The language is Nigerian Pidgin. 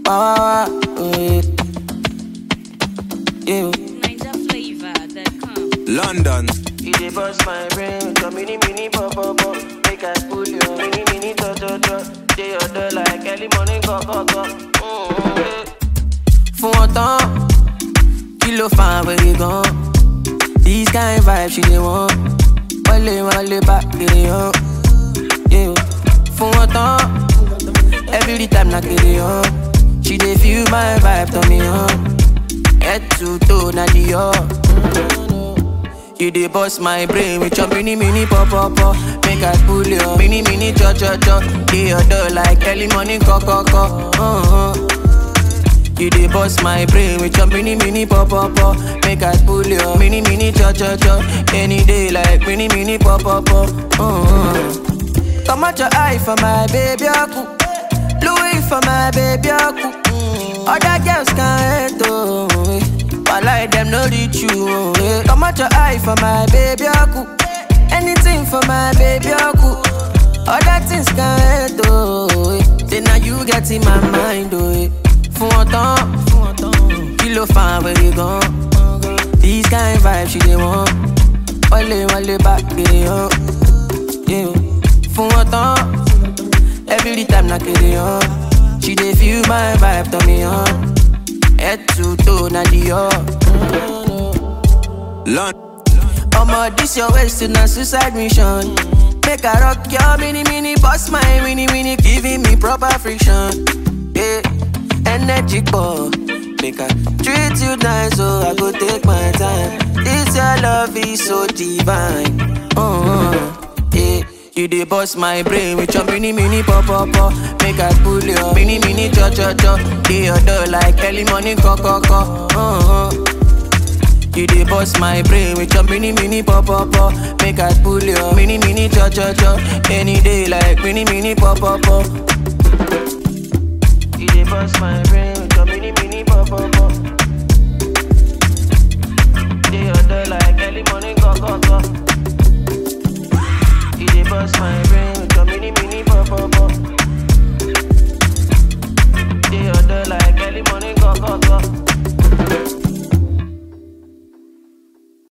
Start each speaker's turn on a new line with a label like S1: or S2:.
S1: Wah, wah, wah, oh, yeah. Yeah.
S2: NigerFlavor.com.
S3: London.
S1: You dey bust my brain with your mini mini pop pop pop. Make I pull your mini mini to to to. Dey your door like early morning go go go. Mm, yeah. Fún wọn tán, kí ló fa àwẹ̀rẹ̀ gan? These kind vibes she dey want. Wọlé wọlé bá kiri hàn. Yeah. Fún wọn tán, every time na kiri hàn. She dey feel my vibe turn me on. Head to toe na the You dey bust my brain with your mini mini pop pop pop. Make I pull your mini mini cho cho cho. Dey your door like early morning co co co. Uh-huh. You dey bust my brain with your mini mini pop pop pop. Make I pull your mini mini cho cho cho. Any day like mini mini pop pop pop. Uh-huh. Come out your eye for my baby aku. Louis for my baby aku. Other girls can't hate oh. eh. While them no reach you oh, eh. Come out your eye for my baby aku. Anything for my baby aku. Other things can't hate oh. eh. Then now you get in my mind oh. eh. Fún wọn tán, kí ló fa àwẹ̀rẹ̀ gan? These kind vibes she dey want. Wọlé wọlé bá kiri hàn. Yeah. Fún wọn tán, every time na kiri hàn. She dey feel my vibe turn me on. Head to toe na the
S3: London.
S1: Omo, this your waist to na suicide mission. Make I rock your mini mini, boss my mini mini, giving me proper friction. Yeah, energy ball. Make I treat you nice, so I go take my time. This your love is so divine. Uh-huh. Yeah. You dey bust my brain with your mini mini pop pop pop. Make I pull your mini mini cho cho cho. Dey your door like early morning co co co. Uh-huh. You dey bust my brain with your mini mini pop pop pop. Make I pull your mini mini cho cho cho. Any day like mini mini pop pop pop. You dey bust my brain